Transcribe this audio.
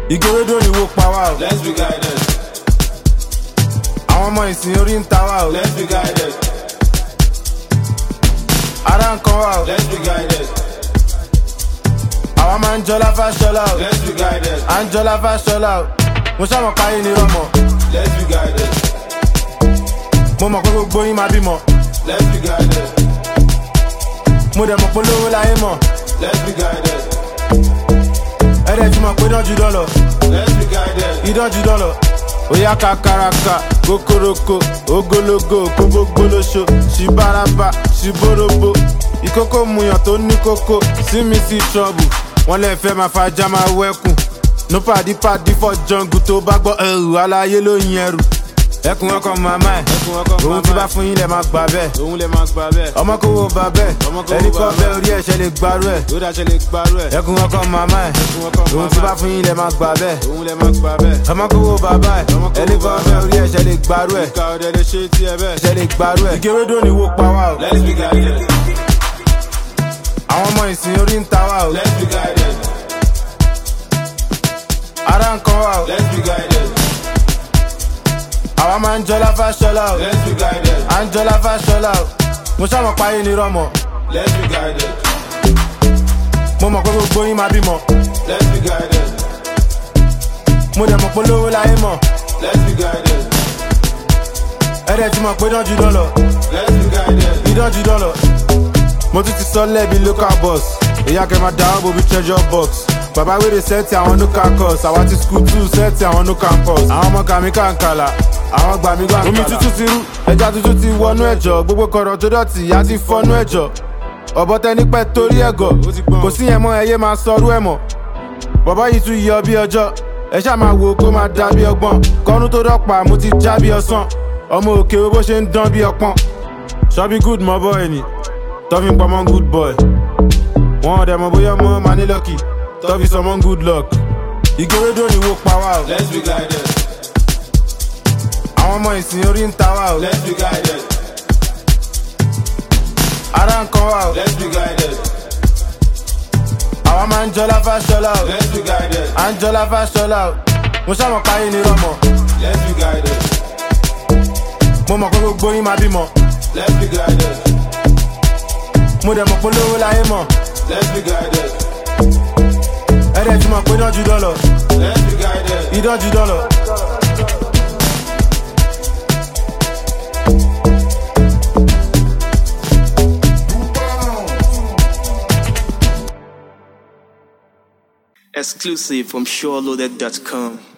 ìgòròdò ni wo pa wá o Let's be guided. àwọn ọmọ ìsìn orí ń ta wá o Let's be guided. ara ń kan wá o Let's be guided. àwa máa ń jọlá fáṣọlá o Let's be guided. à ń jọlá fáṣọlá o mo ṣàmọ̀ páyé ni rọmọ Let's be guided. mo mọ̀ pé gbogbo yín máa bímọ Let's be guided. mo dẹ̀ mọ̀ pé lówó láyé mọ̀ Let's be guided. ẹ̀rẹ̀ ti mọ̀ pé dánjú dán lọ Let's be guided. ìdánjú dán lọ. Oya kakaraka, kokoroko, ogologo, kógbógbólóṣo, ṣibaraba, ṣiborobo. Ìkókó muyàn tó ní kókó, sí mi sí trọ́bù. Wọ́n lè fẹ́ máa fajá máa wẹ́kùn. No pàdí pàdí fọ́ jọ̀ǹgù tó bá gbọ́ ẹrù aláyé ló yin ẹrù. Ẹkùn ọkọ̀ màmá ẹ̀, Ẹkùn ọkọ̀ òun màmá ti ẹ̀. bá fún yín lẹ̀ máa gbà bẹ́ẹ̀. Òun lè máa gbà bẹ́ẹ̀. Ọmọ kò wo bà bẹ́ẹ̀, Ọmọ kò wo ẹni bà kọ́ bẹ́ẹ̀. bẹ́ẹ̀ orí ẹ̀ṣẹ̀ lè gbarú ẹ̀. Yóò dáṣẹ́ lè parú ẹ̀. Ẹkùn ọkọ̀ màmá ẹ̀, Ẹkùn ọkọ̀ òun ti màmá bá ẹ̀. fún yín lẹ̀ máa gbà bẹ́ẹ̀. Òun lè máa gbà bẹ́ẹ̀. ọmọ kò wo bàbá ẹ Ọmọ kò wo ẹni kan bàbá fẹ ẹ̀. orí ẹsẹ lè gbarú ẹ Ìka ọ̀dẹ̀ lè ṣe tí ẹ bẹ́ẹ̀. ẹsẹ lè gbarú ẹ. ìgérédò ni wo pa wá o Let's be guided. àwọn ọmọ ìsìn orí ń ta wá o Let's be guided. ara ń kan wá o Let's be guided. àwa máa ń jọlá fáṣọlá o Let's be guided. à ń jọlá fáṣọlá o mo ṣàmọ̀ páyé ni rọmọ Let's be guided. mo mọ̀ pé gbogbo yín máa bímọ Let's be guided. mo dẹ̀ mọ̀ pé lówó láyé mọ̀ Let's be guided. ẹ̀rẹ̀ ti mọ̀ pé dánjú dán lọ Let's be guided. ìdánjú dán lọ. mo tún ti sọ lẹ́bi local bus èyí akẹ́ máa dáwọ́ bobi treasure box bàbá wèrè sẹ́ẹ̀tì àwọn local course àwa ti school two sẹ́ẹ̀tì àwọn no campus àwọn ọmọ kàmí kàǹkàlà àwọn gbàmí gbàǹkàlà. omi tuntun ti rú ẹja tuntun ti wọnú ẹ̀jọ̀ gbogbo kọ̀rọ̀ tó dọ̀tí ìyá ti fọ́nú ẹ̀jọ̀ ọ̀bọ tẹni pẹ́ torí ẹ̀gọ̀ kò sí yẹn mọ́ ẹyẹ máa sọrú ẹ̀ mọ́ bọ̀bọ̀ yìí tún yọ bí ọjọ́ ẹ ṣáà máa wo kó máa dá bí ọgbọ́n kọ́nú tó dọ́pà mo ti já bí ọsàn ọmọ òkè bó ṣe ń dán bí ọpọ́n ṣọ́bí good mọ́ bọ́ ẹni tọ́fi ń pamọ́ good boy wọn ọ̀dẹ̀ mọ̀ bóyá ọmọ máa ní lọ́kì tọ́fi sọmọ́ good luck ìgòròdò ni wo pa wá o Let's be guided. àwọn ọmọ ìsìn orí ń ta wá o Let's be guided. ara ń kan wá o Let's be guided. àwa máa ń jọlá fáṣọlá o Let's be guided. à ń jọlá fáṣọlá o mo ṣàmọ̀ páyé ni rọmọ Let's be guided. mo mọ̀ pé gbogbo yín máa bímọ Let's be guided. mo dẹ̀ mọ̀ pé lówó láyé mọ̀ Let's be guided. ẹ̀rẹ̀ ti mọ̀ pé dánjú dán lọ Let's be guided. ìdánjú dán lọ. Exclusive from SureLoaded.com.